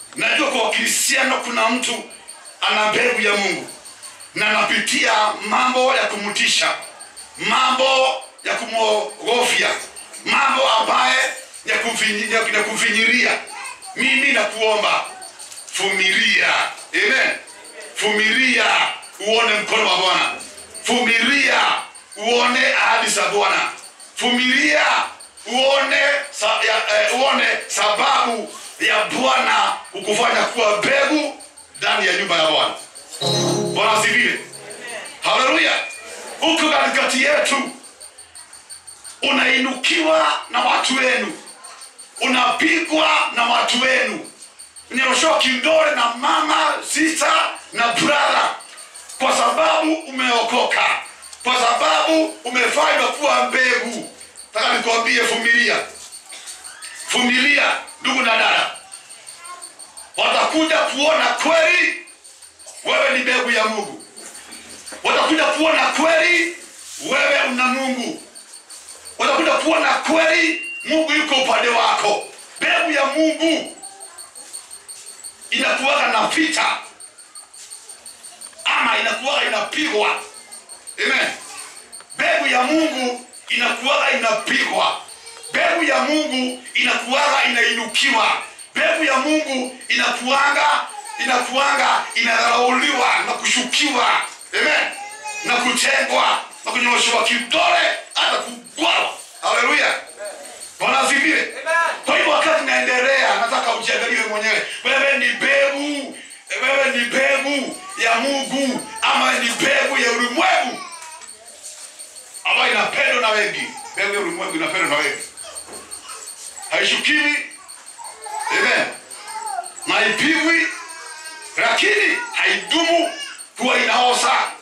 najua kwa wakristiano kuna mtu ana mbegu ya mungu na anapitia mambo ya kumtisha mambo ya kumwogofya mambo ambaye ya kumfinyi- ya- ya kumfinyiria mimi nakuomba fumilia amen fumilia uone mkono wa bwana fumilia uone ahadi za bwana fumilia uone sa, ya, eh, uone sababu ya bwana kukufanya kuwa mbegu ndani ya nyumba ya bwana bwana asifiwe haleluya huko katikati yetu unainukiwa na watu wenu unapigwa na watu wenu unyoshoa kindole na mama sista na brother kwa sababu umeokoka kwa sababu umefanywa kuwa mbegu taka nikwambie fumilia fumilia ndugu na dada watakuja kuona kweli wewe ni mbegu ya mungu watakuja kuona kweli wewe una mungu watakuja kuona kweli mungu yuko upande wako mbegu ya mungu inakuwaga na vita ama inakuwaga inapigwa amen mbegu ya mungu inakuwaga inapigwa mbegu ya mungu inakuwaga inainukiwa mbegu ya mungu inakuanga inakuanga inadharauliwa na kushukiwa amen na kutengwa na kunyoshewa kidole hata kugwala haleluya bwana asifiwe kwa hivyo wakati naendelea nataka ujiangalie mwenyewe wewe ni mbegu wewe ni mbegu ya mungu ama ni mbegu ya ulimwengu ambayo inapendwa na wengi mbegu ya ulimwengu inapendwa na wengi haishukiwi amen na haipigwi lakini haidumu huwa inaosa